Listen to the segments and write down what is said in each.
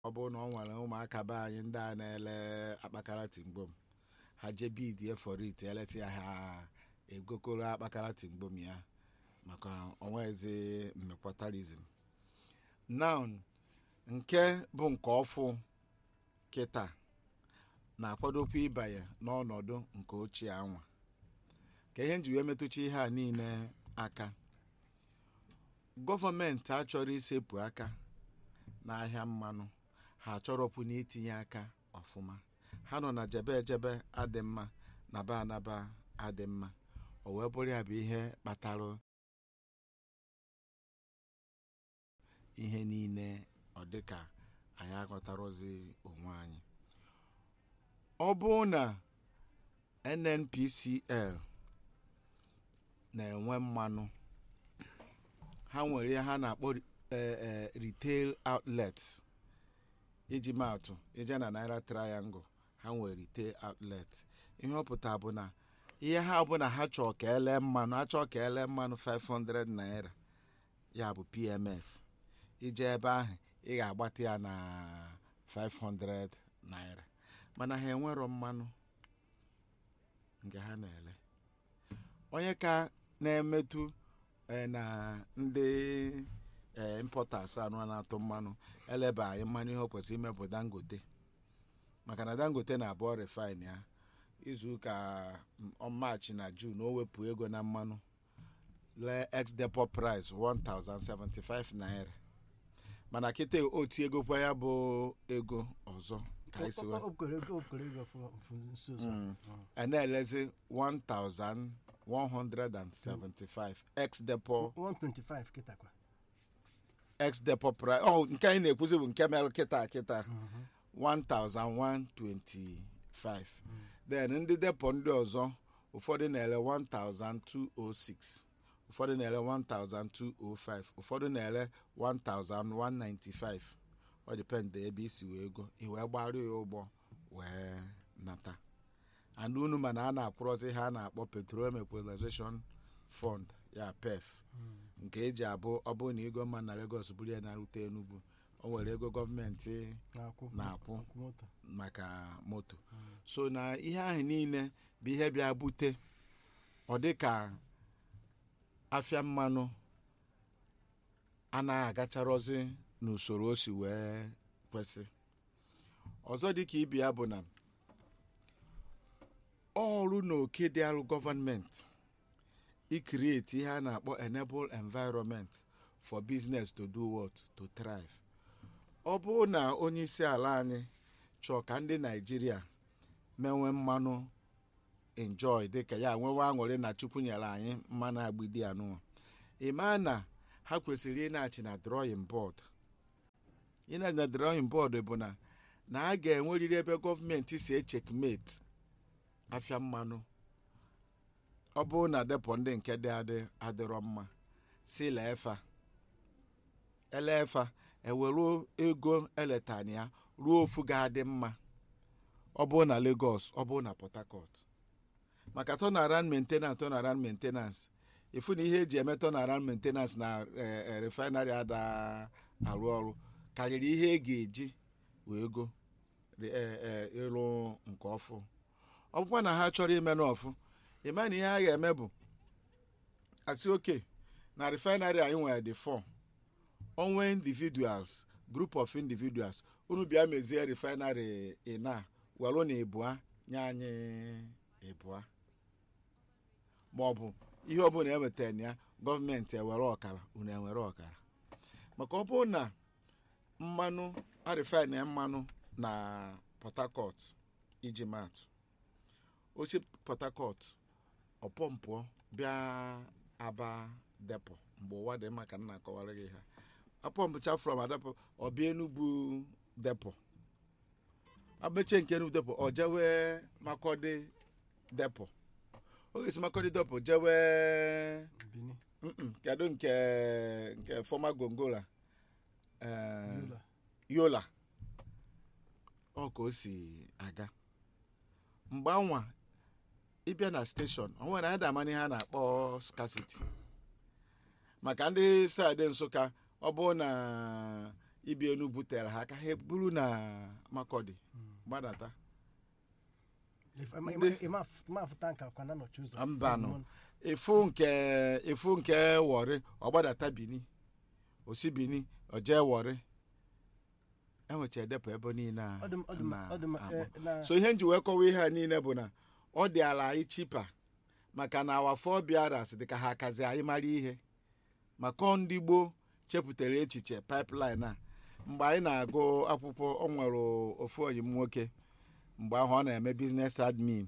ọ bụrụ na ọ nwere ụmụaka be anyị ndị a na-ele akpakara tingbom ha jee bidie for it eleta ya ha egokoro akpakara tingbom ya maka onwezi mmekọtarizm now nke bụ nke ọfụ kịta na-akwadokwa ịbanye n'ọnọdụ nke ochie anwa ka ihe nji wee metụcha ihe a niile aka gọọmenti achọrọ isepụ aka n'ahịa mmanụ ha achọrọpụ n'itinye aka ọfụma ha nọ na jebe ejebe adị mma na ba anaba adị mma o wee bụrụ ya bụ ihe kpatara ihe niile ọ dịka anyị aghọtarozi onwe anyị ọ bụrụ na nnpcl na-enwe mmanụ ha nwere ihe ha na-akpọ eh, eh, retail outlets iji maatụ ije na naira triangle ha nwere retail outlet ihe ọ pụta bụ na ihe ha bụ na ha chọọ ka ele mmanụ ha chọọ ka ele mmanụ 500 naira ya bụ pms ije ebe ahụ ị ga-agbata ya na 500 naira mana ha enwero mmanụ nke ha na-ele onye ka na-emetụ eh, na ndị eh, importers anụ na-atụ mmanụ eleba anyị mmanụ ihe o kwesịrị imepụ dangote maka na dangote na-abụọ refine ya izuụka maachị na jun o wepụ ego na mmanụ lee ex depo price 1075 naira mana kịta otu egokwa ya bụ ego ọzọ ka anyị si wee okere ego okere ego fụ- fụ nso nso. Mm. Mm. a na-elezi 1175 ex depo 125 kịta kwa ex depo price oh, nke anyị na-ekwuzi bụ nke mere kịta kịta Mhm. 1125 then ndị depo ndị ọzọ ụfọdụ na-ele 1206 ụfọdụ na-ele 1205 ụfọdụ na-ele 1195 ọ dịpendị ebe isi wee go i wee gbarụ ya ụgbọ wee nata and unu mana a na-akwụrọzi ha a na-akpọ petroleum equalization fund ya pef nke eji abụ ọ bụrụ na ego mma na Lagos buru ya na-arute Enugu o nwere ego gọọmenti na-akwụ na-akwụ akwụ moto maka moto so na ihe ahụ niile bụ ihe bịa bute ọ dị ka afịa mmanụ anaghị agacharọzi n'usoro o si wee kwesị ọzọ dị ka ibe ya bụ na ọrụ na oke dị arụ gọọmenti ikrieti ihe a na-akpọ enable environment for business to do what to thrive ọ bụrụ na onye isi ala anyị chọọ ka ndị naijiria menwe mmanụ enjoy dịka ya nwewe aṅụrị na chukwu nyere anyị mmanụ agbidi anụnwa ịma na ha kwesịrị ịna-achị na drawing board ịna na drawing board bụ na na a ga-enwerịrị ebe gọọmenti si echekmate afịa mmanụ ọ bụrụ na depo ndị nke dị adị adịrọ mma si leefa elefa ewere ego eletana ya ruo ofu ga-adị mma ọ bụrụ na Lagos ọ bụrụ na Port Harcourt maka turnaround maintenance turnaround maintenance ifu na ihe eji eme turnaround maintenance na eh, eh, refinery ada arụ ọrụ karịrị ihe e ga-eji wee go re- eh, eh, ịrụ nke ọfụ ọ bụkwa na ha chọrọ ime n'ọfụ ịma na ihe ha ga-eme bụ asị oke na refinery anyị nwere dị 4 onwe individuals group of individuals unu bịa mezie refinery ina welu na ịbụa nye anyị ịbụa ma ọ bụ ihe ọbụla ewetara na ya gọọmenti ewere ọkara unu ewere ọkara maka ọ bụrụ na mmanụ arifin ya mmanụ na port harcourt iji maatụ osi port harcourt ọpọmpụọ bịa aba depo mgbe ụwa dị mma ka m na-akọwara gị ha apọmpụcha from adepo ọ bịa enugwu depo abeche nke enugwu depo ọ jewe makọdị depo oge si makọdị depo jewe Bini mm-mm, kedu nke nke fọma gongola eh, Yola. yola ọ ka o si aga mgbe anwa ịbịa na steshọn o nwere anyị damana ihe a na-akpọ scarcity maka ndị saịdị nsụka ọ bụrụ na ibi enu butere ha aka ha buru na makọdị gbadata If- ịma- Ndị- ịma- ịma af- ịma afụta nka kwana nọchi ụzọ mbanụ efu nke efu nke wọrị ọgbadata bini osi bini oje wọrị enwecha edepụ ebe niile a Ọ dị m- ọ dị m- ọ dị m- na-akpọ. eh, na- so ihe nji wee kọwa ihe a niile bụ na ọ dị ala anyị chipa maka na awa fọ biaras dị ka ha akazi anyị mara ihe maka ọ ndị gboo chepụtara echiche pipeline a mgbe anyị na-agụ akwụkwọ ọ nwere ofu onyi m nwoke mgbe ahụ ọ na-eme biznes admin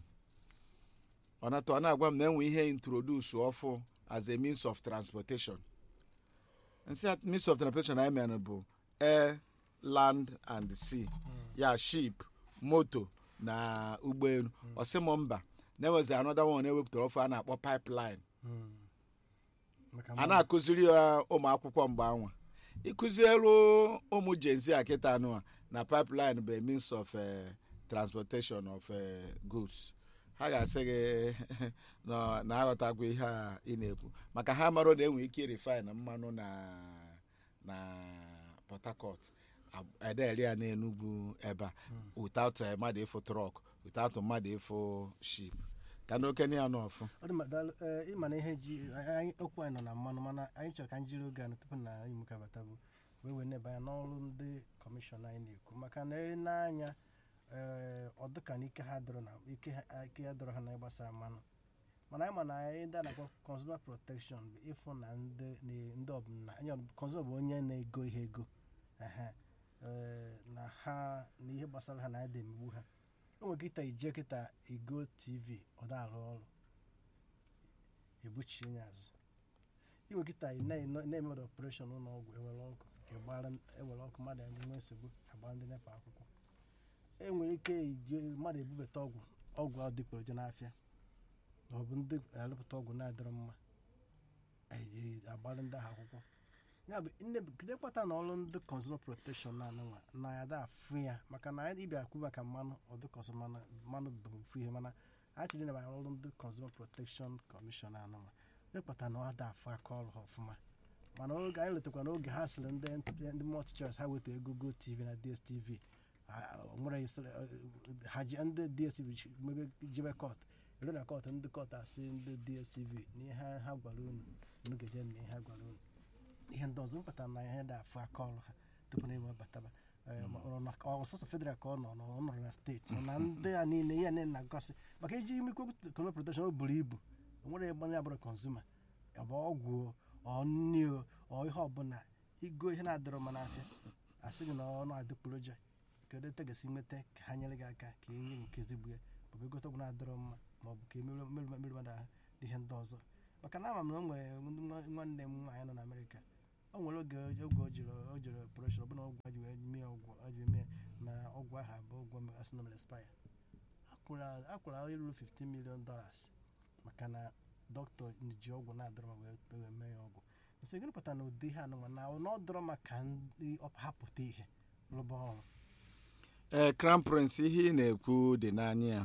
ọ nata ọ na-agwa m na enwe ihe introduce ọfụ as a means of transportation nsị at- means of transportation anyị mere bụ air land and sea ya ship moto na ụgbọelu ọsị m mba na-enwezi anọda one ewepụtara ọfụ a na-akpọ pipeline Mm. Maka a mmadụ- na-akụziri ya ụmụ akwụkwọ mgbe anwa ịkụzielu ụmụ jenzi a kịta anụ a na pipeline bụ a means of eh, transportation of eh, goods ha ga-asị gị na na aghọtakwa ihe a ị na-ekwu maka ha marụ na enwere ike refine mmanụ na na port harcourt ederie ya n'enugwu ebe a without eh, mmadụ ịfụ trọk without mmadụ ịfụ ship ka na okenye ya n'ọfụ ọ dị mma daalụ ee, ịma na ihe ji anyị okwu anyị nọ na mmanụ mana anyị chọrọ ka anyị jiri oge anyị tupu na anyị mụkabata bụ wee wee neba anya n'ọrụ ndị kọmishọn anyị na-ekwu maka na ị na-anya ee, ọ dịka na ike ha dọrọ na ike ha ike ya dọrọ ha na ịgbasa mmanụ mana anyị ma na anyị ndị a na-akpọ consumer protection bụ ịfụ na ndị na- ndị ọbụla anyị consumer bụ onye na-ego ihe ego ehe, ee, na ha na ihe gbasara ha na anyị da-emegbu ha o nwere kịta ije kịta ego tv ọ da arụ ọrụ ebuchie ya azụ iwe kịta ị na- ị na-emere ọpụreshọn ụlọ ọgwụ ewere ọkụ ịgbara ewere ọkụ mmadụ enwe nsogbu agbara ndị nepa akwụkwọ e nwere ike iji mmadụ ebubata ọgwụ ọgwụ adịgboroja n'afịa ma ọ bụ ndị arụpụta ọgwụ na-adịrọ mma eji agbara ndị ahụ akwụkwọ ya bụ nne gide kpata na ọrụ ndị consumer protection na anụnwa na ya da afụ ya maka na anyị ịbịa kwu maka mmanụ ọdụkọsụ mmanụ mmanụ bụ ofu ihe mana achịrị na ọrụ ndị consumer protection commission anụnwa ịkpata na ọ da afụ aka ọrụ ha ọfụma mana oge anyị letakwa n'oge ha sịrị ndị ndị multi choice ha weta ego go tv na dstv ha- o nwere isịrị, eh, ha ji ndị dstv chi- mebe jebe kọt ere na kọt ndị kọt asị ndị dstv na ihe ha gwara unu unu ga-eje na ihe ha gwara unu ihe ndị ọzọ mpụtara na ihe dị afụ aka ọrụ ha tupu na enwe bataba Eh, ma ọ nọ na- ọ sọsọ federal ka ọ nọ na ọ nọrọ na steeti na ndị a niile ihe niile na-agọsị maka iji imikwe consumer protection o buru ibu o nwere ebe onye abụrụ consumer ọ bụ ọgwụ o, ọ nri o ọ ihe ọbụla igo ihe na-adịrọ mma n'afịa asị gị na ọ na-adịgboroja kedu etu ga-esi nweta ka ha nyere gị aka ka e nye gị nke ezigbo ya ma ọ bụ egote ọgwụ na-adịrọ mma ma ọ bụ ka emerụ mmerụ mmerụ mmadụ ahụ dị ihe ndị ọzọ maka na ama m na o nwere ndị nwa- nwanne m nwaanyị nọ na amerịka o nwere oge oge o jiri o jiri operation ọbụna ọgwụ a ji wee mee ọgwụ a ji mee na ọgwụ ahụ abụ ọgwụ asịnọmel expire akwụrụ iruru 15 million dollars maka na dọkịta ji ọgwụ na-adọrọ ma wee wee mee ya ọgwụ nsị gịnị pụtara na ụdị ihe anụnwa na ọ dọrọ maka ndị ọ- hapụta ihe rụba ọrụ ee crown prince ihe ị na-ekwu dị n'anya ya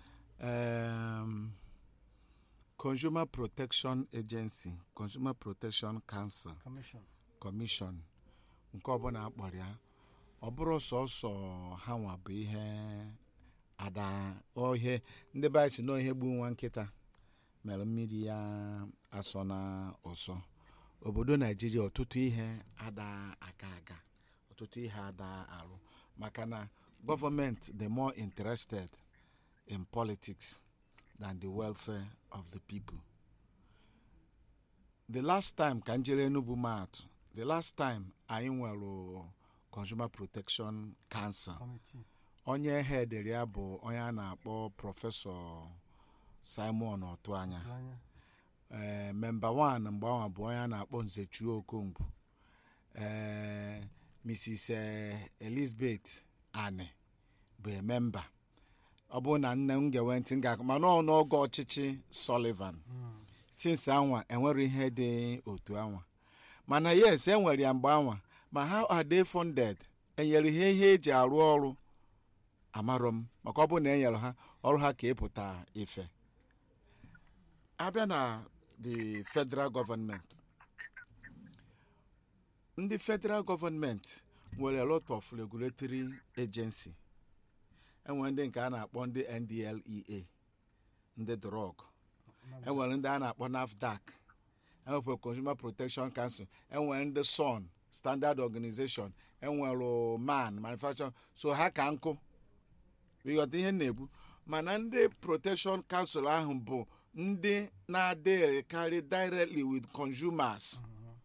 Em, consumer protection agency consumer protection council kọmishọn commission nke ọbụla akpọrọ ya ọ bụrụ sọsọ ha nwa bụ ihe ada ohe ndị be anyị si nọ ihe gbu nwa nkịta mere mmiri ya asọ na ụsọ obodo naijiria ọtụtụ ihe ada aka aga ọtụtụ ihe ada arụ maka na gọọmenti dị more interested in politics than the welfare of the people the last time ka njere enugu maatụ the last time anyị nwere consumer protection council kọmitii onye hedere ya bụ onye a na-akpọ prọfesọ simon ọtụanya tụ anya ee memba 1 mgbe ahụ bụ onye a na-akpọ nzechuo okongwu ee mrs eh, elizabeth ane bụ memba ọ bụrụ na nne m ga-enwe ntị m ga-akụ mana ọ n'oge ọchịchị sullivan Mm. since anwa enwere ihe dị otu anwa mana yes enwere ya mgbe anwa ma how are they funded enyere ha ihe eji arụ ọrụ amarọ m maka ọ bụrụ na enyere ha ọrụ ha ka ịpụta ife abịa na the federal government ndị federal government nwere a lot of regulatory agency enwere ndị nke a na-akpọ ndị ndlea ndị drọg enwere ndị a na-akpọ nafdac enwere consumer protection council enwere ndị son standard organization enwere man manufacturer so ha ka nkụ ịghọta ihe m na-ekwu mana ndị protection council ahụ bụ ndị na-adịghịkarị directly with consumers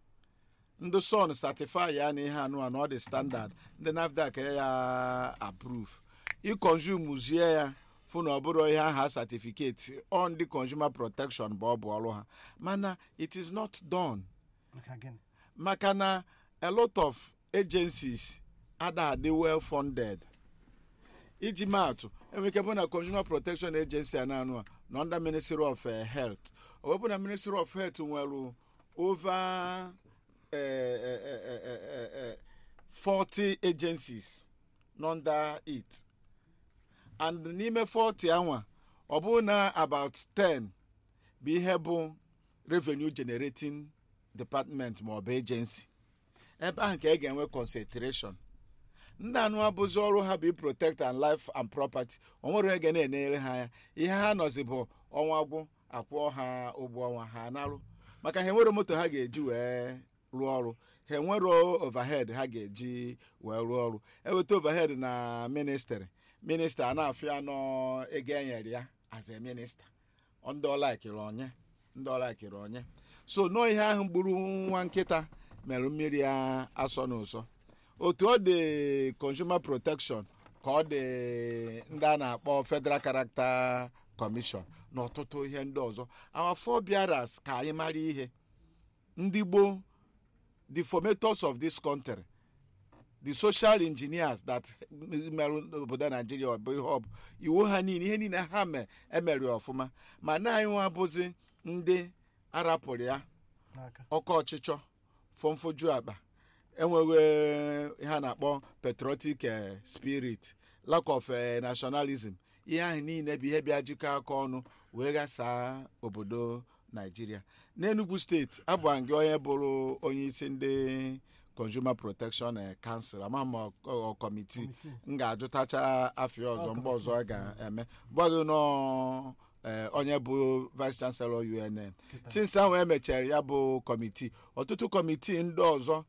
ndị son certify ya na ihe anụ anụ ọ dị standard ndị nafdac ya approve ịconsumezie ya fụ na ọ bụrụ ihe aha certificate on the consumer protection bụ ọ bụ ọrụ ha mana it is not done maka gịnị maka na a lot of agencies ada adị well funded iji maatụ enwere ike bụ na consumer protection agency a na-anụ a na under ministry of eh, health ọ wepụ na ministry of health nwere over eh, eh, eh, eh, eh, eh, 40 agencies nọ under it and n'ime 40 anwa ọ bụrụ na about 10 bụ ihe bụ revenue generating department ma ọ bụ agency ebe ahụ ka ị ga-enwe concentration ndị anụ abụzi ọrụ ha bụ protect and life and property o nwere ege na-enyere ha ya ihe ha nọzi bụ ọnwa gwụ akwụọ ha ụgwọ ọnwa ha narụ maka ha enwere moto ha ga-eji wee rụọ ọrụ ha enwere overhead ha ga-eji wee rụọ ọrụ eweta overhead na ministry minista a na-afụ ya nọ ego enyere ya as a minista ndị ọlaikiri onye ndị ọlaikiri onye so nọọ ihe ahụ gburu nwa nkịta mere mmiri ya asọ n'ụsọ otu ọ dị consumer protection ka ọ dị ndị a na-akpọ federal character commission na ọtụtụ ihe ndị ọzọ our forebearers ka anyị mara ihe ndị gboo the formators of this country the social engineers that merụ obodo naijiria ọ bụ ihe ọ bụ iwu ha niile ihe niile ha mee emere ọfụma ma na anyị nwa bụzi ndị arapụrụ ya n'aka ọkọ ọchịchọ fọmfoju akpa enweghị ihe a na-akpọ patriotic eh, spirit lack of eh, nationalism ihe ahụ niile bụ ihe bịa jikọ aka ọnụ wee ghasaa obodo naijiria n'enugu steeti abụghị gị onye bụrụ onye isi ndị consumer protection eh, council ama m ọ- ọ kọmitii Committee. m ga-ajụtacha afịa ọzọ Ọ mgbe ọzọ a ga-eme gbaghị nọ eh, onye bụ vice chancellor unn Kịta. since ahụ emechara ya bụ kọmitii ọtụtụ kọmitii ndị ọzọ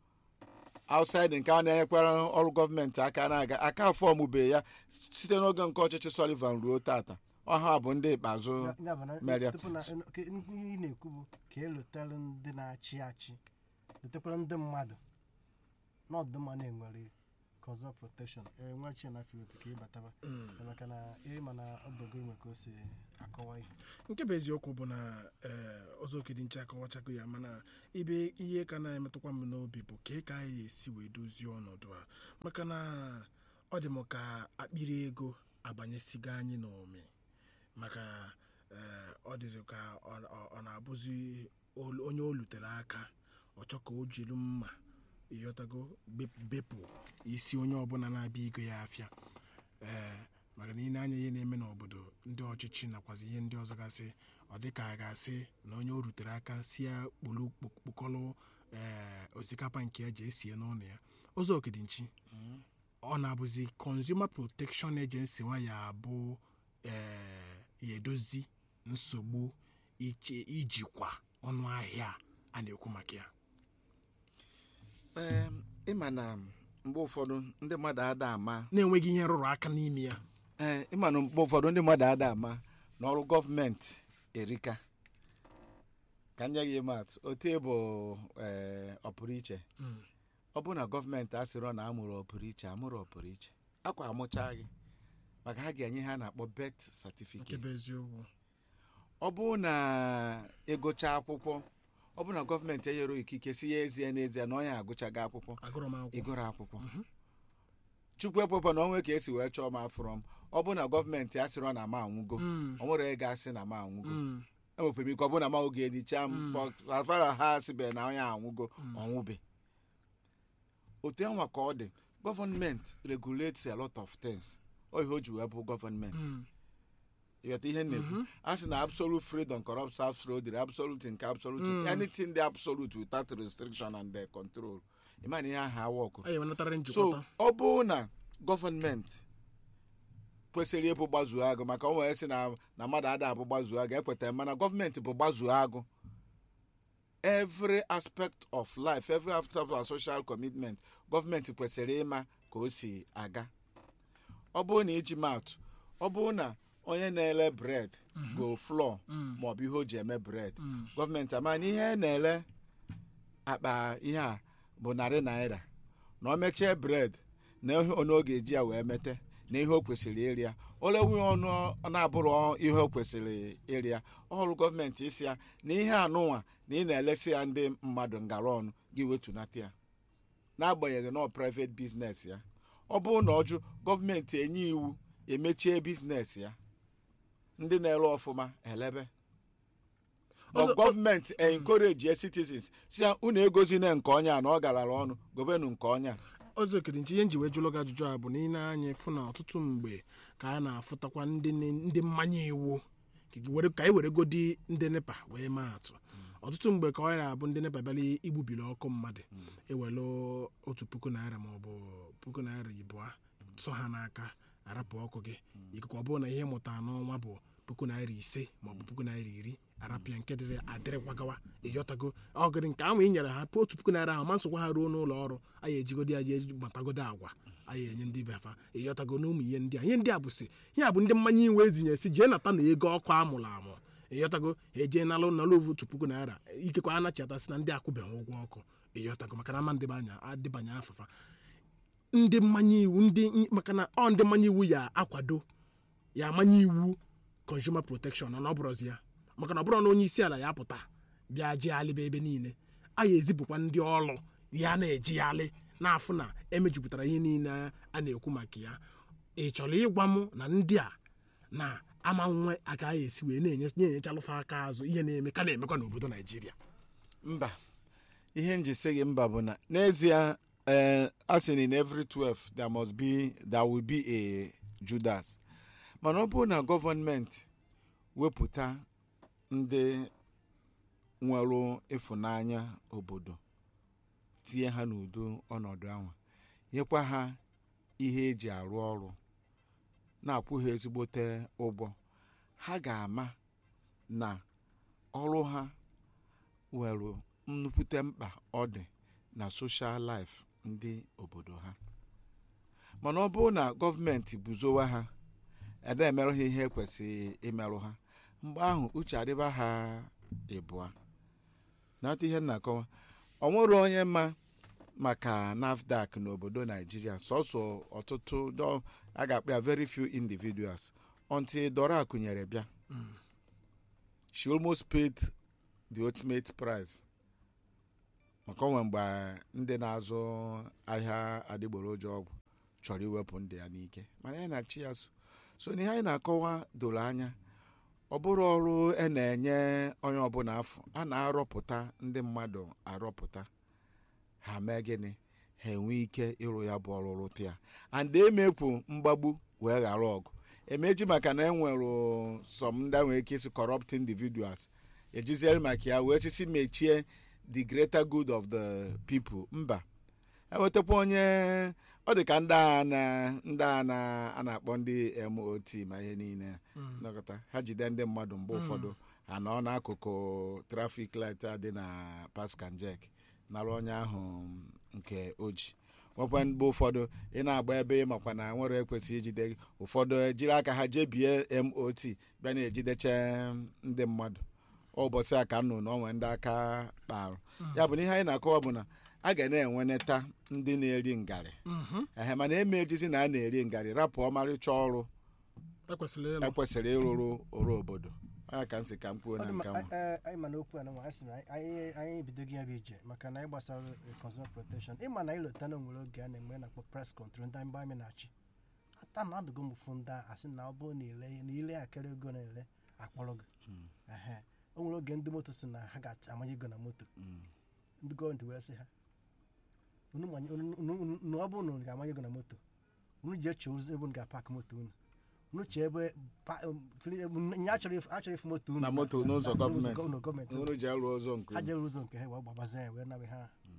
outside nke a na-enyekwara ọrụ gọọmenti aka na-aga aka fọmụbe ya site n'oge nke ọchịchị Sullivan ruo tata ọha bụ ndị ikpeazụ Ya- ya bụ na- Maria. tupu na ke- ihe ị na-ekwu bụ ka elotere ndị na-achị achị lotekwara ndị mmadụ n'ọdụ mma na-enwere consumer protection enwechi na filip ka ịbataba maka na ịma na ọ bụ gị nwe ka o si akọwa ihe nke bụ eziokwu bụ na ee ọzọ okedi nche akọwachago ya mana ibe ihe ka na-emetụkwa m n'obi bụ ka ka anyị esi wee dozie ọnọdụ a maka na ọ dị m ka akpịrị ego abanyesigo anyị n'ome maka ee ọ dịzị ka ọ- ọ ọ na-abụzi olu- onye o lutere aka ọ chọ ka o jiri mma ịghọtago bep- bepụ isi onye ọbụla na-abịa igo ya afịa ee maka na ị na-anya ihe na-eme n'obodo ndị ọchịchị nakwazi ihe ndị ọzọ gasị ọ dị ka a ga-asị na onye o rutere aka si ya kpolu kpokọlụ ee osikapa nke eji esie n'ụlọ ya ụzọ okidinchi ọ na-abụzi consumer protection agency nwa ya abụ ee ya edozi nsogbu iche ijikwa ọnụ ahịa a na-ekwu maka ya Em, ịma na mgbe ụfọdụ ndị mmadụ ada ama na-enweghị ihe rụrụ aka n'ime ya ee ịma na mgbe ụfọdụ ndị mmadụ ada ama na ọrụ gọọmenti erika ka nye gị mat otu ịbụ ee ọpụrụ iche Mm. ọ bụrụ na gọọmenti asịrọ na amụrụ ọpụrụ iche amụrụ ọpụrụ iche akwa amụcha gị maka ha ga-enye ha na-akpọ bet nke certificate bụ eziokwu ọ bụrụ na ịgụcha akwụkwọ ọ bụrụ na gọọmenti enyere ikike si ya ezie n'ezie na onye agụchaghị akwụkwọ agụrụ m akwụkwọ ịgụrụ akwụkwọ chukwu ekwekwa na onwe ka esi wee chọọ m afụrọ m ọ bụrụ na gọọmenti asịrọ na m anwụgo Mm. o nwere ego asị na m anwụgo Mm. enwekwara m ike ọ bụrụ na m oge edicha m but as far as ha asịbe na onye anwụgo ọnwụbe otu yanwa ka ọ dị gọọmenti regulates a lot of things ọ ihe o ji wee bụ gọọmenti Mm. ịghọta ihe m na-ekwu a sị na absolute freedom corrupts absolute absolute nke absolute Mm. anything dị absolute without restriction and uh, control ịma na ihe ahụ awa ọkụ anyị wenatara so njikọta ọ bụrụ na gọọmenti kwesịrị ịbụ gbazuo agụ maka o nwere sị na na mmadụ ada abụ gbazuo agụ ekwetara mana gọọmenti bụ gbazuo agụ every aspect of life every aspect of social commitment gọọmenti kwesịrị ịma ka o si aga ọ bụrụ na iji maatụ ọ bụrụ na onye na-ele bred go flọ maọbụ ihe o ji eme bred gọọmenti ama na ihe na-ele akpa ihe a bụ narị naira na o mechie bred na ihe ọnụ ọ ga-eji ya wee mete na ihe o kwesịrị ịrịa olewe ọnụ ọ na-abụrụ ihe o kwesịrị ịrịa ọrụ gọọmenti isi ya na ihe anụnwa na ị na-elesi ya ndị mmadụ ngara ọnụ gị wetunata ya n'agbanyeghị na ọ private business ya ọ bụrụ na ọjụ gọọmenti enye iwu emechie biznes ya ndị na-ere ọfụma elebe but Ọzọ- gọọmenti encourage citizens si ya unu egozina nke ọnya a na ọ garara ọnụ gobenu nke ọnya ọzọ ekedinche ihe nji wee jụlụ gị ajụjụ a bụ na ị na-anya fụ na ọtụtụ mgbe ka a na-afụtakwa ndị ne- ndị mmanya iwu ka gị were- ka anyị were godi ndị nepa wee maa atụ ọtụtụ mgbe ka ọ na-abụ ndị nepa bịara igbubiri ọkụ mmadụ ewelu otu puku naira maọbụ puku naira ịbụa tụ ha n'aka arapụ ọkụ gị ikuku ọ bụrụ na ihe mụtara n'ọnwa bụ puku naira ise maọbụ puku naira iri arapịa nke dịrị adịrịkwagawa ịyọtago ọgịrị nke ahụ ị nyere ha otu puku naira ahụ ma nsokwa ha ruo n'ụlọ ọrụ anyị ejigodi ya jee gbatagodo agwa anyị enye ndị befa ịyọtago na ụmụ ihe ndị a ihe ndị a bụ si ihe a bụ ndị mmanya iwe ezinye si jee nata na ego ọkụ amụrụ amụ ịyọtago eje nalụ nalụ otu puku naira ikekwa anachiatasị na ndị akwụbeghị ụgwọ ọkụ ịyọtago maka na ama ndịbanya adịbanye afafa ndị mmanya iwu ndị maka na ọ ndị mmanya iwu ya akwado ya amanye iwu consumer protection na ọ bụrụzi ya maka na ọ bụrụ na onye isi ala ya pụta bịa jeghalịba ebe niile a ya ezipụkwa ndị ọrụ ya na-ejighalị na-afụ na emejupụtara ihe niile a na-ekwu maka ya ị chọrọ ịgwa m na ndị a na ama nwe agaghị esi wee na-enye na-enyechalụfa aka azụ ihe na-eme ka na-emekwa n'obodo naijiria mba ihe nji sị gị mba bụ na n'ezie eh, a sị na in every 12 there must be there will be a judas mana ọ bụrụ na gọọmenti wepụta ndị nwere ịfụnanya obodo tinye ha n'udo ọnọdụ ahụ nyekwa ha ihe eji arụ ọrụ na-akwụ ha ezigbote ụgwọ ha ga-ama na ọrụ ha nwere nnukwute mkpa ọ dị na soshal laif ndị obodo ha mana ọ bụrụ na gọọmenti buzowa ha ede emerụ ha ihe ekwesịghị imerụ ha mgbe ahụ uche adịba ha ịbụa nata ihe m na-akọwa ọ nwere onye ma maka nafdac n'obodo naijiria sọsọ ọtụtụ dọ- a ga-akpọ ya very few individuals until dora akụnyere bịa she almost paid the ultimate price maka onwe mgbe ndị na-azụ ahịa adịgboroja ọgwụ chọrọ iwepụ ndị ya n'ike mana ya na-achị ya so so na ihe anyị na-akọwa doro anya ọ bụrụ ọrụ e na-enye onye ọbụla afọ a na-arọpụta ndị mmadụ arọpụta ha mee gịnị ha enwe ike ịrụ ya bụ ọrụ rụta ya and emekwu mgbagbu wee ghara ọgụ emeji maka na enwere some ndị nwere ike isi corrupt individuals ejiziere maka ya wee sisi mechie the greater good of the people mba enwetakwa onye ọ dị ka ndị a na ndị a na a na-akpọ ndị mot ma ihe niile nọkọta ha jide ndị mmadụ mgbe ụfọdụ ha nọ n'akụkụ trafik light a dị na paskanjek nara onye ahụ nke oji nwekwa mgbe ụfọdụ ị na-agba ebe ị makwa na nwere ekwesịghị ijide gị ụfọdụ ejiri aka ha jebie mot bịa na-ejideche ndị mmadụ ụbọchị a ka nnụ na onwe ndị aka kparụ ya bụ na ihe anyị na-akọwa bụ na a ga na-enweneta ndị na-eri ngarị ehe mana eme ejizi na a na-eri ngarị rapụ ọmarịcha ọrụ ekwesịrị ịlụ ekwesịrị ịrụrụ ọrụ obodo anya ka m si ka m kwuo Ọ na dị nke mma, nwa a- a- anyị ma na okwu a na nwa anyị sị na anyị anyị ebidoghị ya bụ ije maka na anyị gbasara eh, consumer protection ịma na ịlọta na onwere oge a na-enwe na-akpọ press control ndị mgbe anyị na-achị ata na adụgo m ụfụ ndị a asị na ọ bụrụ na ile na ile akịrị ego na-ele akpọrọ gị Ehe. o nwere oge ndị moto si na ha ga-amanye ego na moto ndị gọọmenti wee sị ha unu manye- unu- unu- unu- unu ọ bụrụ na unu ga-amanye ego na moto unu jee chọọ ụzọ ebe unu ga-apakị moto unu unu chọọ ebe pa- um, fili- um, nye achọrọ ifu- achọrọ ifu moto unu na moto n'ụzọ na- gọọmenti n'ụzọ gọọmenti unu ji arụ ụzọ nke ha unu. jere ụzọ nke ha wee gbabazie ya wee nawe ha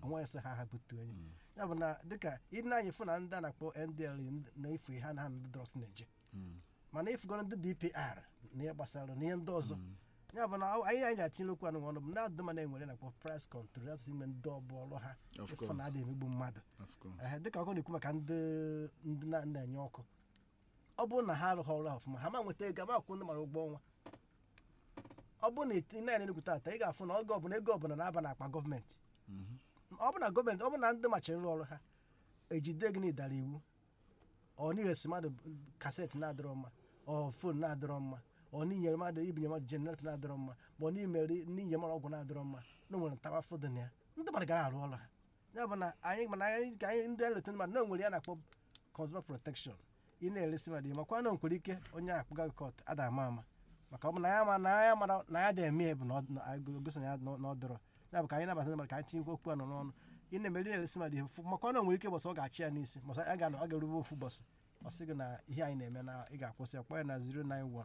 onwe sị ha ha butu onye ya bụ na dịka ị na-anya fụ na ndị a na-akpọ ndl na-efu ha na ha ndị drọs na-eje mana ifugoro ndị dpr na ihe gbasara na ihe ndị ọzọ ya bụ na ọ- anyị anyị ga-atinye okwu anụ ọnụ bụ na adụma na-enwere na-akpọ price control ya tụsị ime ndị ọbụ ọrụ ha Of ịfụ course. na ada emegbu mmadụ of course Ehe, dịka ọkụ na-ekwu maka ndị ndị na- na-enye ọkụ ọ bụrụ na ha arụghị ọrụ ha ọfụma ha ma nweta ego ama akwụ ndị mara ụgwọ ọnwa ọ bụrụ na ị na enegwu tata ị ga-afụ na oge ọbụla ego ọbụla na-aba n'akpa gọọmenti ọ bụ na gọọmenti ọ bụ na ndị machiri ịrụ ọrụ ha ejide gị n'ịdara iwu ọ n'iresi mmadụ kasetị na-adịrọ mma ọ fon na-adịrọ mma ọ n'inyere mmadụ ibinye mmadụ jeneretọ na-adịrọ mma ma ọ n'imere n'inye mmadụ ọgwụ na-adịrọ mma na o nwere ntawa fọdụ na ya ndị mmadụ gara arụ ọrụ ha ya bụ na anyị mana anyị ka anyị ndị eleta mmadụ na o nwere ya na-akpọ consumer protection ị na-eresi mmadụ ihe makwa na o nwere ike onye akpụga gị kọt ada ama ama maka ọ bụ na ya ma na ya mara na ya da-eme ya bụ na ọ- na anyị gosi na ya na ọ dọrọ ya bụ ka anyị nabata ndị mmadụ ka anyị tinye okwu anọ n'ọnụ ị na-emeri na-eresi mmadụ ihe fụ- makwa na o nwere ike bọsị ọ ga-achị ya n'isi bọsị a ga-anọ ọ ga-erube ofu bọsị ọ sị gị na ihe anyị na-eme na ị ga-akwụsị ya kpọọ ya na 091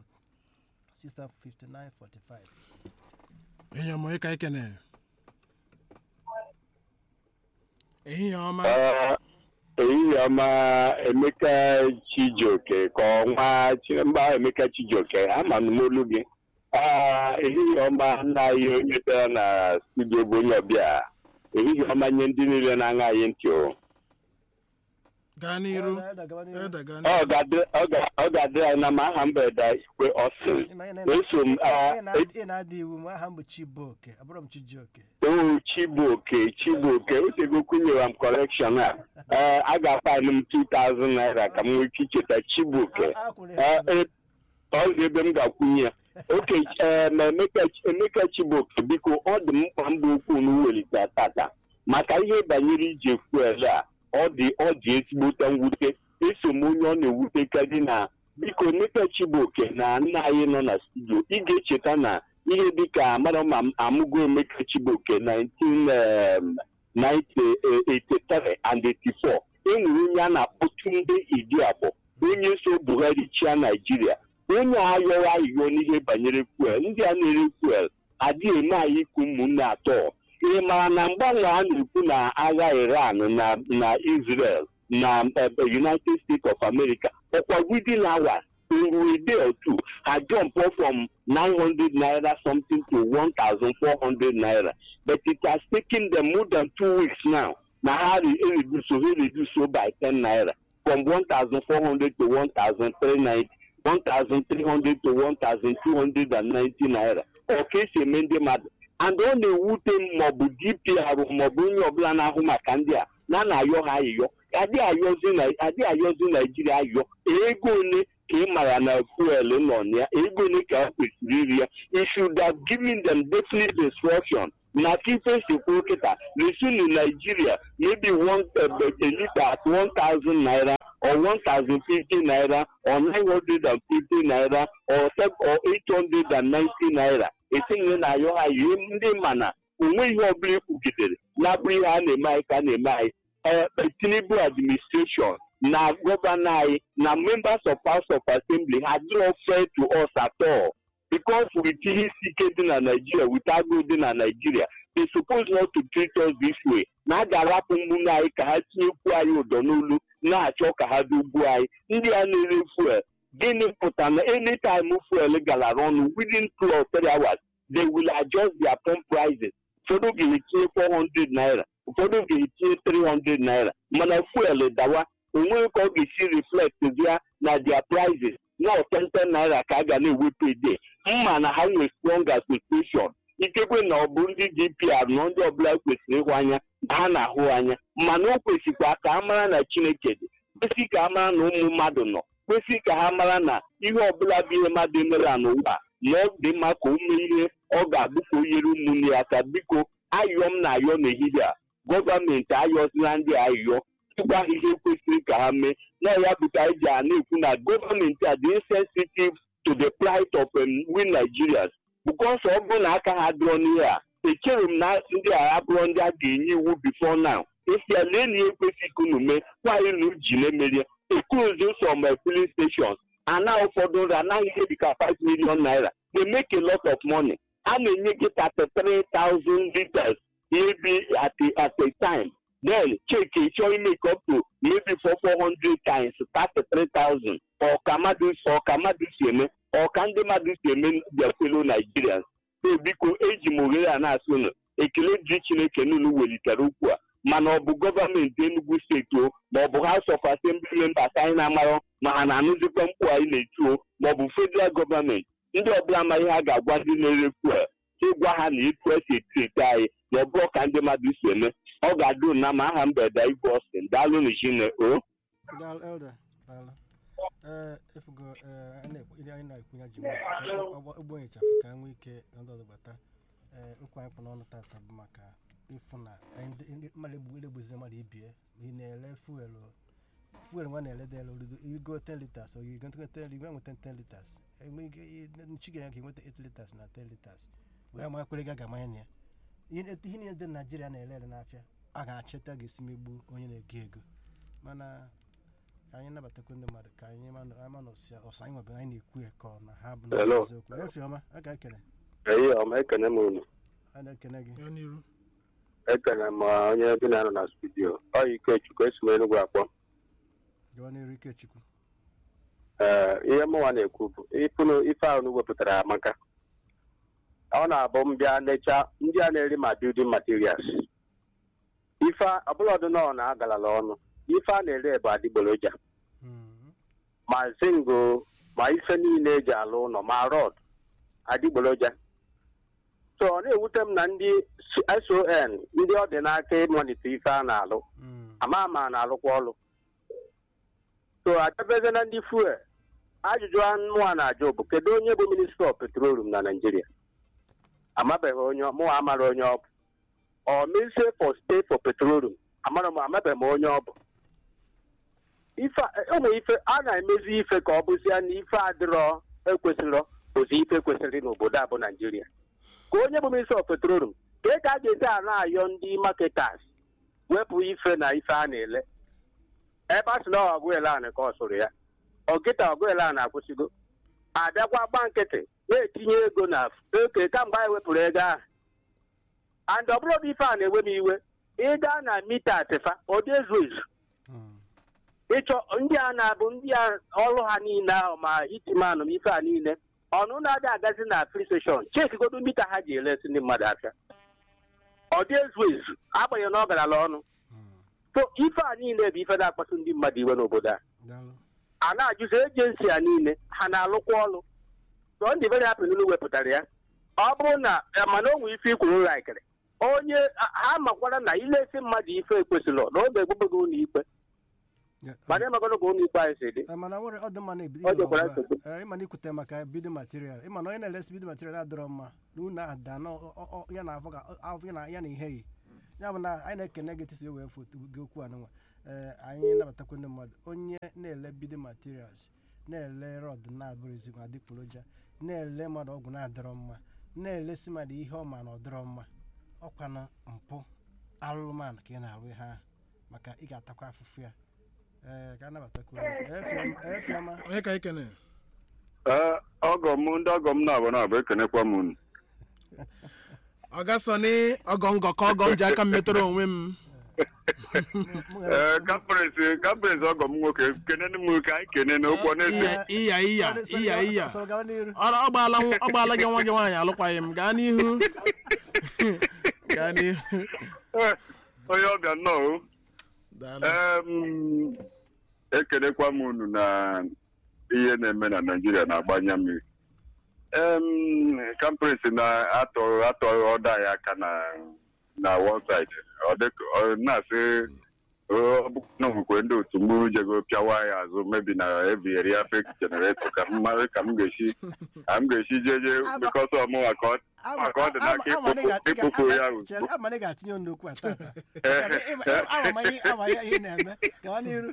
65945 enyi ọmụ ịka ikene ehihie ọma Ah, ehihie ọma emeka chijioke ka ọnwa Chi- mba emeka chijioke ama m n'olu gị Ah, ehihie ọma nna anyị onye bịara na studio bụ onye ọbịa ehihie ọma nye ndị niile na-aṅa anyị ntị o gaa n'iru Elda, gaba n'iru. ede gaa ọ n'iru ga-adị- ọ ga- ọ ga-adị anyị na ma aha mberede igwe ọsịn Ịma ihe na- eso m ah, ị na- ị na-adị iwu ma aha m bụ chibuoke abụrụ m chijioke o chibuoke chibuoke otego kwunyere m kọrekshọn a ee a ga-afaịlụ m 2000 naira ka m nwee ike icheta chibuoke A- a kwụrụ Ee, ya e- ọ dị ebe m ga-akwụnye ya oke ee, ma emeka emeka chibuoke biko ọ dị m mkpa mbụ okwu na welite tata maka ihe banyere ije fuel a ọ dị ọ dị ezigbote mwute eso m onye ọ na-ewutekarị na biko emeka chibuoke na nna anyị nọ na studio ị ga-echeta na ihe dịka mara ma m amụgo emeka chibuoke 1983 and 84 enwere onye a na-akpọ Tunde Idiabo onye so Buhari chia Naijiria onye a ayọrọ ayịyọ n'ihe banyere fuel ndị a na-ere fuel adịghị eme anyị ikwu ụmụnne atọ ị mara na mgbanwe a na-ekwu na agha Iran na na Israel na eh, United States of America ọkwa within hours in a day or two ha jump up from 900 naira something to 1,400 naira but it has taken them more than two weeks now na ha re- reduce so ha reduce so by 10 naira from 1,400 to 1,390 1,300 to 1,290 naira ọ ka esi eme ndị mmadụ and ọ na-ewute m maọbụ dpr maọbụ onye ọbụla na-ahụ maka ndị a na na-ayọ ha ayịyọ adị ayọzi na- adị ayọzi naijiria ayọ ego ole ka ị mara na fuel nọ na ya ego ole ka ha kwesịrị iri ya you should have given them definite instruction na kife sikwu kịta resinu naijiria maybe one uh, a liter at 1000 naira or 1050 naira or 950 naira or sep- or 890 naira etinye na ayọ ha ihe ndị ma na onwe ihe ọbụla ekwugidere na-abụrụ ihe a na-eme anyị ka a na-eme anyị eh, tinubu administration na gọvanọ anyị na members of house of assembly ha dịrọ fair to us at all because with ihe isi ike dị na nigeria with agụụ dị na nigeria they suppose not to treat us this way na a ga-arapụ ụmụnne anyị ka ha tinyekwu anyị ụdọ n'olu na-achọ ka ha dogbuo anyị ndị a na-ere fuel gịnị pụtara na anytime fuel galara ọnụ within two or three hours they will adjust their pump prices ụfọdụ ga-etinye 400 naira ụfọdụ ga-etinye 300 naira mana fuel dawa onweghị ka ọ ga-esi reflect ya na their prices na 10 naira ka a ga na-ewepụ ede mma na ha nwere strong association ikekwe na ọ bụ ndị dpr na ndị ọbụla kwesịrị ịhụ anya na ha na-ahụ anya mana o kwesịkwa ka a mara na chineke dị kwesị ka a mara na ụmụ mmadụ nọ kwesị ka ha mara na ihe ọbụla bụ ihe mmadụ emere n'ụwa na ọ dị mma ka o mee ihe ọ ga-abụ ka o nyere ụmụnne ya aka biko ayọ m na-ayọ n'ehihie a gọọmenti ayọzila ndị ayọ ịgwa ha ihe kwesịrị ka ha mee na ya bụ ka anyị ji a na-ekwu na gọọmenti a dị insensitive to the plight of um, we Nigerians because ọ bụrụ na aka ha dụrọ n'ihe a echere m na ndị a abụrụ ndị a ga-enye iwu before now esi ya lee na ihe kwesịrị ka unu mee nwaanyị na uji na-emeri ekuzi some filling stations ana ụfọdụ nri anaghị ihe dịka 5 million naira they make a lot of money a na-enye gị 33,000 liters maybe at a, at a time then check ịchọ imeke up to maybe for four hundred times thirty three thousand ọka mmadụ ọka mmadụ si eme ọka ndị mmadụ si eme their fellow Nigerians so biko eji m oghere a na-asị unu ekele dịrị Chineke n'unu welitere ukwu a mana ọ bụ gọọmenti Enugu steeti o ma ọ bụ House of Assembly members anyị na-amarọ ma ha na-anụzikwa mkpu anyị na-eti o ma ọ bụ federal gọọmenti ndị ọbụla ma ihe a ga-agwa ndị na-ere fuel ịgwa ha na etu esi etrete anyị na ọ bụrụ ka ndị mmadụ si eme ọ ga-adụ na ma aha mgbede igwe ọsịn daalụ n'chine o Daalụ, Elder. Daalụ. Ee, efugo ee, anyị na-ekwu- ihe anyị na-ekwu ya ji ụgbọ ịchafụ ka nwee ike ndị ọzọ gbata ee okwu anyị kpụ n'ọnụ tata bụ maka ịfụ na anyị ndị- ndị mmadụ egbu egbuzi mmadụ ibie ị na-ele fuelu fuelu nwa na-ele dela orido igo 10 liters ọ igo 10 igwe nweta 10 liters enwe ike i- chi ga-enye ka nweta 8 liters na 10 liters wee ma kwere ga ga-amanye na ya ihe ihe niile dị na naijiria na-ele ele n'afịa a ga-achịta ga-esi megbu onye na-ego ego mana ka anyị nabatakwa ndị mmadụ ka anyị ma na- ama na ọsịa ọsọ anyị nwebe anyị na-ekwu ya ka ọ na ha bụ na Hello. eziokwu efi ọma a ga-ekele eyi ọma ekene m unu a na-ekele gị gaa n'iru ekene m onye bi na-anọ na studio ọ ikechukwu esi m enugwu akpọ gawa n'iru ikechukwu ee ihe mụnwa na-ekwu bụ ịpụnụ ife ahụ unu wepụtara amaka ọ na-abụ mbịa necha ndị a na-eri ma building materials ife ọbụladị nọ na agalala ọnụ ife a na-ere bụ adịgboroja Mm. ma zingo ma ife niile eji alụ ụlọ ma rọd adịgboroja so ọ na-ewute m na ndị son ndị ọ dị n'aka ịmalite ife a na-alụ Mm. ama ma na-alụkwa ọlụ so adabeze na ndị fuel ajụjụ anụ a na-ajụ bụ kedu onye bụ minista of petroleum na naijiria amabeghị onye mụwa amara onye ọ bụ ọ ministry for state for petroleum amara m amabeghị m onye ọ bụ ife a- ụmụ ife a na-emezi ife ka ọ bụzia na ife adịrọ ekwesịrọ bụzi ife kwesịrị n'obodo a bụ naijiria ka onye bụ minista of petroleum ka ị ka a ga-esi a na-ayọ ndị marketers wepụ ife na ife a na-ele ebe a sị na ọgụele anị ka ọ sụrụ ya ọkịta ọgụele a na-akwụsịgo abịakwa gba nkịtị na-etinye ego na oke kamgbe anyị wepụrụ ego ahụ and ọ bụrụ bụ ife a na-ewe m iwe ịga na mita atịfa ọ dị ezu ezu Mm. ịchọ ndị a na-abụ ndị a ọrụ ha niile ahụ ma itimanụ m ife a niile ọnụ na-adị agazi na free station chekigodo mita ha ji elesi ndị mmadụ afịa ọ dị ezu ezu agbanyeghị na ọ garala ọnụ Mm. so ife a niile bụ ife na-akpasu ndị mmadụ iwe n'obodo a daalụ a na-ajụzi ejensi a niile ha na-alụkwa ọrụ so ndị very happy n'ụlọ wepụtara ya ọ bụrụ na eh, mana o nwere ife ikwuru laikịrị onye a- ha makwara na ilesi mmadụ ife ekwesịrị na ọ ga-egbube gị ụlọ ikpe Ya, mana ịmagoro ka ụlọ ikpe anyị si dị Eh, mana nwere ọ dị mma na-ebido Ọ ịlụ dịkwara ọgụ a. nsogbu. Eh, ịma na ikwute maka bido material ịma na onye na-elesi bido material adịrọ mma na unu ahụ daa na ọ- ọ- ọ- ya na afọ ka afọ ya na ya na ihe yi ya bụ na anyị na-ekene gị tisi wee foto gị okwu anụnwa ee anyị nabatakwa ndị mmadụ onye na-ele bido materials na-ele rọd na-abụrụzi adịgboroja na-ele mmadụ ọgwụ na-adịrọ mma na-elesi mmadụ ihe ọma na ọdịrọ mma ọkwana mpụ alụmanụ ka ị na-alụ ihe ahụ maka ị ga-atakwa afụfụ ya ee ka a nabatakwa efiọma onye ka ikene ọgọ m ndị ọgọ m na-abụ na-abụ ekenekwa m unu ọga sọni ọgọ ngọkọ ọgọ m ji aka m metụrụ onwe m ee kampres kampres ọgọ m nwoke kenene m ka anyị kene n'ụkwọ na-ese iya iya iya iya gawa n'iru ọ ọ gbaala nw- ọ gbaala gị nwa gị nwaanyị alụkwaghị m gaa n'ihu gaa n'ihu onye ọbịa nnọọ o. daalụ Em, ekenekwa m unu na ihe na-eme na naijiria na-agbanye mmiri em kampres na-atọ atọ ọda ya aka na na one side ọ dịka ọ na-asị ọ bụ na nwekwe ndị otu mgburu jego pịawa ya azụ mebi na ebigheri ya fek jenereto ka m mara ka m ga-esi ka m ga-esi jeje bikọsọ ọmụnwa ka ọ maka ọ dị n'aka ịkpụpụ ịkpụpụ ya ozugbo ama na ị ga-atinye ọnụ okwu a tata ama ma ihe ama ya ihe na-eme gawa n'iru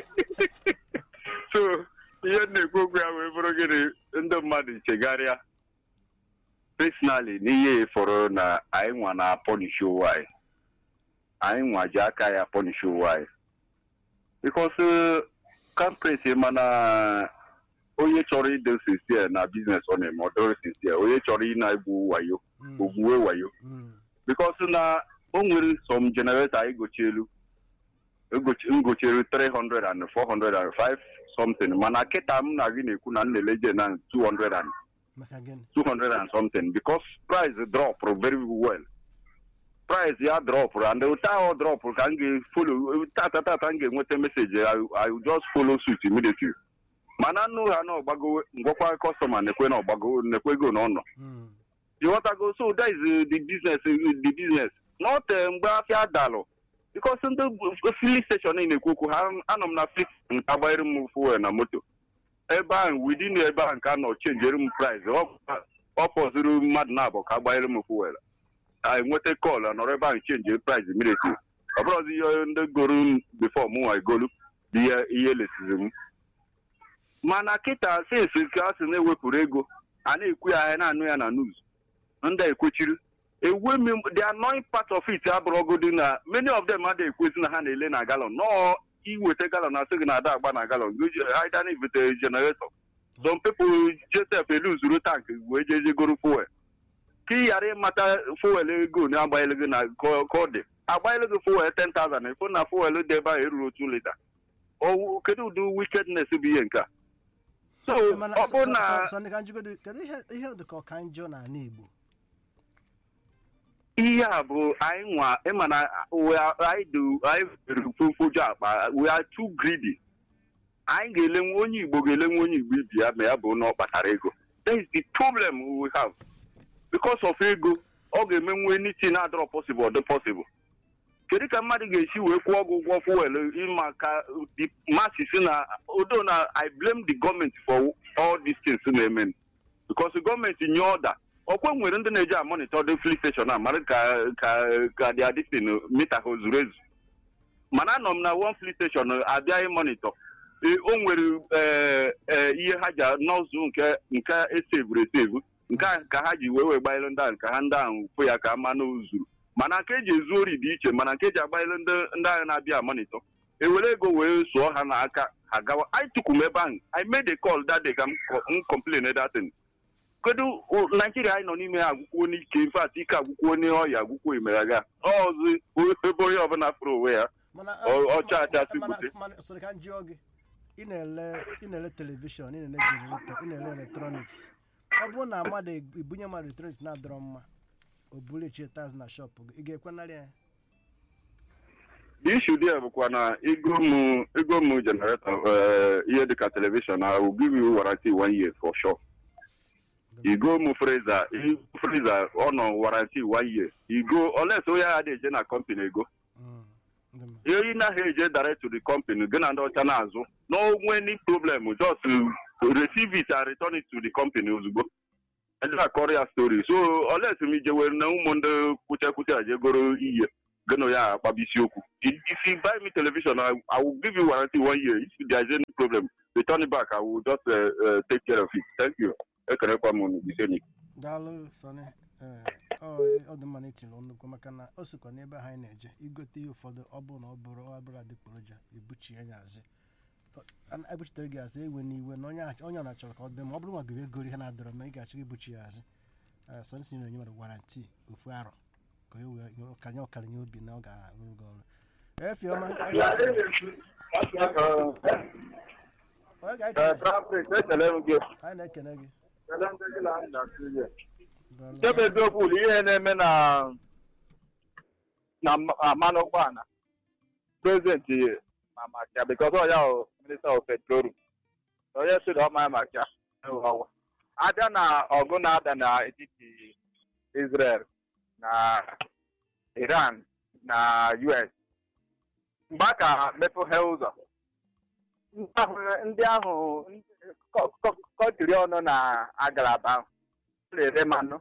so ihe m na-ekwu okwu ya wee bụrụ gịnị ndị mmadụ chegharịa personally n'ihe fọrọ na anyị nwa na pọnishi ụwa anyị anyị nwa ji aka ya pọnishi ụwa anyị bikos kampres mana onye chọrọ ido sincere na biznes ọ na-eme ọ dịrị sincere onye chọrọ ị na-egwu wayo Mm, ogbuwe wayo mm, bikos na o nwere some generator egochi elu egochi ngochiri 300 and 400 and 5 something mana kịta m na gị na-ekwu na nleleje na 200 and maka gịnị 200 and something because price drop very well price ya drop and ụta ahụ drop ka m ga-follow tata tata m ga-enweta message I, I will just follow suit immediately mana nnu ha na ọgbago ngwakwa customer nekwe na ọgbago nekwego na ọnọ Mm. you want to go so that is uh, the business uh, the business not uh, mgbe afịa dalụ because ndị filling station ị na-ekwu okwu ha anọ m na fix nke agbanyere m fuel na moto ebe ahụ within ebe ahụ nke a nọ chenjere m price ọ ọ fọziri mmadụ na-abụ ka agbanyere m fuel a enweta kọl nọrọ ebe ahụ chenjere price immediately ọ bụrụzi ihe ndị goro before mụ nwa egolu bụ ihe ihe lesizi m mana kịta sinsi ka a sị na-ewepụrụ ego a na-ekwu ya ahịa na-anụ ya na news ndị a ekwechiri ewe m the annoying part of it abụrụgodi na many of them adịghị ekwezi na ha na-ele na galon nọọ iweta galon asị gị na ada agba na galon aida na ibete generator some people jetep eluzuru tank wee jeje goro fuel ka ị ghara ịmata fuel ego na agbanyere gị na ka ọ dị agbanyere gị fuel 10,000 ịfụ na fuel dị ebe ahụ eruru otu lita Ọ- kedu ụdị wickedness bụ ihe nke a so mana ọ bụrụ na sọnị ka njikọdo kedu ihe ihe dị ka ọka njọ n'ala igbo ihe a bụ anyị nwa ịma na we are- anyị do anyị were fofoju akpa we are too greedy anyị ga-elenwe onye igbo ga-elenwe onye igbo ibi ya ma ya bụ na ọ kpatara ego that is the problem we have because of ego ọ ga-emenwe anything adọrọ possible ọ dị possible kedu ka mmadụ ga-esi wee kwụọ ọgwụ ụgwọ fuel ịma ka the masses na odo na i blame the government for all these things na-eme because gọọmenti nye ọda ọkwa nwere ndị na-eji amonitọ dị fli steshọn a mara ka ka ka dị adịtin mita ha zuru ezu mana anọ m na one fli steshọn abịaghị monitọ Ee, o nwere ee, ee, ihe ha ji nọzụ nke nke esevuru esevu nke a ka ha ji wee wee gbanyere ndị ahụ ka ha ndị ahụ fụ ya ka ama na zuru mana nke eji ezu ori dị iche mana nke eji agbanyere ndị ndị agha na-abịa amonitọ ewere ego wee sụọ ha n'aka ha gawa anyị tukwu m ebe ahụ i made a call that day ka m co- m complain that thing kedu o- naijiria anyị nọ n'ime ya agwụkwuo n'ike infat ike agwụkwuo n'ọya agwụkwuo imeraga ọzi ebe onye ọbụla fụrụ onwe ya mana Ọ- ọcha acha si mana- bute. mana sọrọ ka njụọ gị ị na-ele ị na-ele telivishọn ị na-ele jeneretọ ị na-ele eletrọniks ọ bụrụ na mmadụ ebunye mmadụ eletrọniks na-adọrọ mma o buru echie taz na shọpụ gị ị ga-ekwenarị ya ishu dị bụkwa na ego m ego m generator eh, ihe dịka telivishọn I will give you warranty one year for sure igo m friza friza ọ nọ warranty one year igo oles onye agha na-eje na company ego Mm, ndị mma. ihe ị naghị eje direct to the company gị na ndị ọcha na-azụ n'onwe any problem just uh, receive it and return it to the company ozugbo eje akọrọ ya story so oles m ije were na ụmụ ndị kwuchekwuche aje goro ihe gị na ya akpaba isiokwu if if you buy me television I, I will give you warranty one year if there is any problem return it back I will just uh, uh, take care of it thank you ekerekwa m unu biseni daalụ sọnị ee, ọ ọ dị mma na itinye nnukwu maka na o sikwa n'ebe ha anyị na-eje igote ihe ụfọdụ ọ bụrụ na ọ bụrụ ọ bụrụ adịgboroja ebuchie ya azị Ọ- ebuchitere gị azị ewe n'iwe na onye a- onye ọ na-achọrọ ka ọ dị ma ọ bụrụ ma gị egoro ihe na-adọrọ ma ị ga-achọ ibuchi ya azị Ee, sọnị si na-enye mmadụ waranti ofu arọ ka o wee nye ọkara nye ọkara nye obi na ọ ga-arụrụ gị ọrụ efiọma ọ ga-ekele anyị na-ekele gị Daalụ. nke bụ eziokwu bụ ihe na-eme na na mmanụ ụgbọala prezidenti mamakia bikos ọ ya bụ minista of petroleum onye si na ọma ya makia ọwa abịa na ọgụ na-ada n'etiti israel na iran na us mgbe a ka mepeghe ụzọ ndị ahụ- ndị ahụ kọtiri ọnụ na agalaba ahụ na-ere mmanụ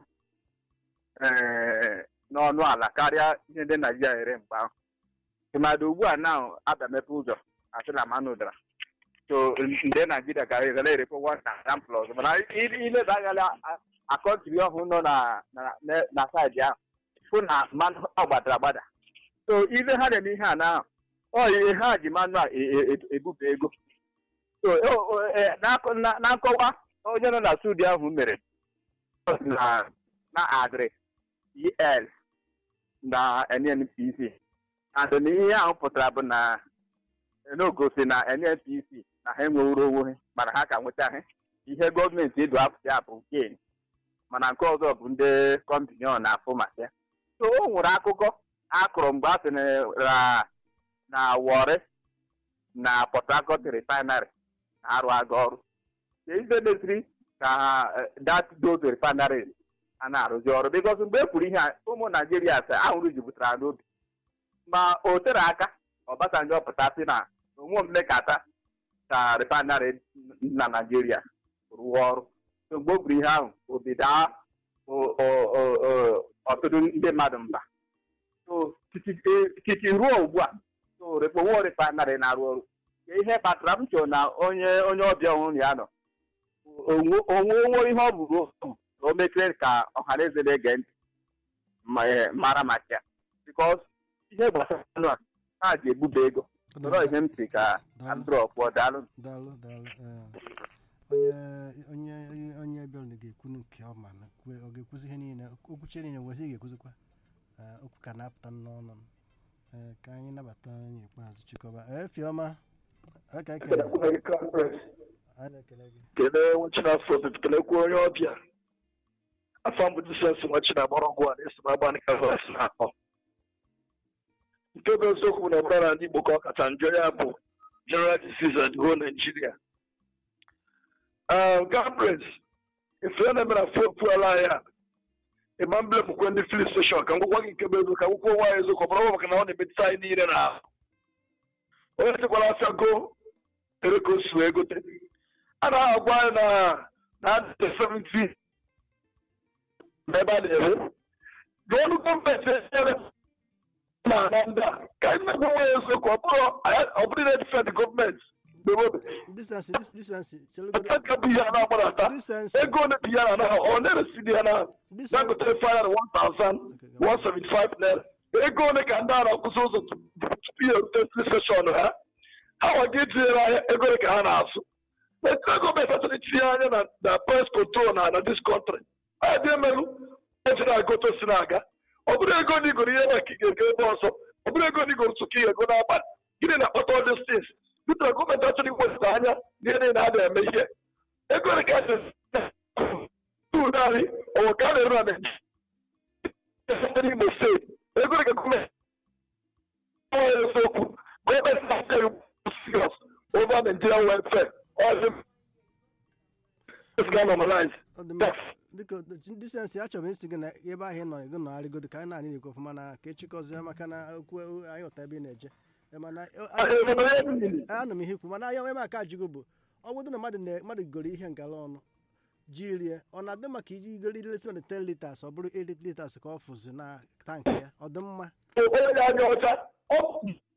ee, n'ọnụ ala karịa ihe ndị naijiria ere mgbe ahụ tụmadị ugbu a na abịa mepe ụzọ asị na mmanụ dara so ndị naijiria ka ga na-erepụ one thousand plus mana i- ileba anya akọntiri ọhụụ nọ na na- na- na saịdị ahụ fụ na mmanụ ọ gbadara agbada so ile ha na-eme ihe a na ọ ihe ha ji mmanụ a e- e- e- ebufe ego so o- o- e, n'akọ- na na nkọwa onye nọ na studi ahụ mere na na adịrị el na nnpc and na ihe ahụ pụtara bụ na n'ogosi na nnpc na ha enweworo onwe ha mana ha ka nwetaghị ihe gọọmenti edu afọ ya bụ gain mana nke ọzọ bụ ndị kọmpinion na-afụ maka ya so o nwere akụkọ akụrụ mgbe a sị na na Warri na Port Harcourt refinery na-arụ aga ọrụ ka ife meziri ka that those refinery a na-arụzi ọrụ because mgbe e kwuru ihe a ụmụ naijiria sị ahụrụ jupụtara n'obi ma o tere aka Obasanjo pụta sị na onwe mmekata ka refinery na naijiria rụọ ọrụ so mgbe o kwuru ihe ahụ obi daa ọtụtụ ndị mmadụ mba so titi ruo ugbu a so rekpowo refinery na-arụ ọrụ ihe kpatara m chọrọ na onye onye ọbịa ọhụrụ ya nọ onwe onwe ihe ọ bụrụ na o mekere ka ọhaneze na-ege ntị mara maka ya bikos ihe gbasara anụ a ha ji ebuba ego sọrọ ihe m si ka andrọ pụọ daalụ daalụ daalụ onye onye onye bịara ga-ekwu nke ọma na ọ ga-ekwuzi ihe niile okwuchie niile nwezi ga-ekwuzikwa okwu ka na-apụta n'ọnụ ka anyị nabata onye ikpeazụ chịkọba efiọma aka ekele kelee nwechinafọ kelekwa onye ọbịa afọ mbụ jisọs nwechina gbọrọgwụ a na-eso agba nkavas na-akpọ nke bụ eziokwu bụ na ọbụla na ndị igbo ka ọ kacha njọ ya bụ general disease and whole nigeria gabres efe na-eme na fuel anyị a ịma mbele bụkwa ndị filin steshọn ka ngwụkwa gị nke bụ ego ka akwụkwọ nwa ya eziokwu ọbụla maka na ọ na-emetụta anyị niile na ahụ onye chekwara afịa go tere ka o si wee gote a na-agwa anyị na na adịte 70 n'ebe a na-ere gọọnụ gọọmenti enyere na ana ndị a ka anyị na-agwa nwa ya eziokwu ọ bụrụ na difend gọọmenti aka bụ ihe a na-agbanata ego ole bụ ihe a na ọ na-eresidi ya na dagotere faya na 1175 naira ego ole ka ndị a na-akwụsị ụzọ tupu ya erute steshọn ha ha nwa ga etinyere ahịa ego ole ka ha na-azụ etinye gọọmenti achọrọ itinye anya na na price control na na dis country anyị dị emerụ eji na-agoto si na-aga ọ bụrụ ego na igoro ihe maka ige ego ebe ọzọ ọ bụrụ ego na igoro tụka ihe ego n'abalị gịnị na-akpata all these things Peter gọọmenti achọrọ iwepụta anya n'ihe niile a na-eme ihe ego ole ka anyị naanị ọwụ ka a na-eru na Naịjirịa n'Imo steeti ego ole ka gọọmenti eziokwu gọọmenti na-achọghị serious over Nigerian welfare all them is going to normalize. biko disensi achọrọ m isi gị na ebe ahụ ị nọ ego nọgharịgodo ka anyị na-anyị na-ekwu ọfụma na ka echikọzie maka na okwu anyị ọta ebe ị na-eje mana anụ m ihe ikwu mana anya ebe aka ajụgo bụ ọ bụrụ na mmadụ mmadụ goro ihe ngala ọnụ ji rie ọ na-adị maka iji igoro iri leta 10 litas ọ bụrụ 8 litas ka ọ fụzi na tankị ya ọ dị mma onye anya ọcha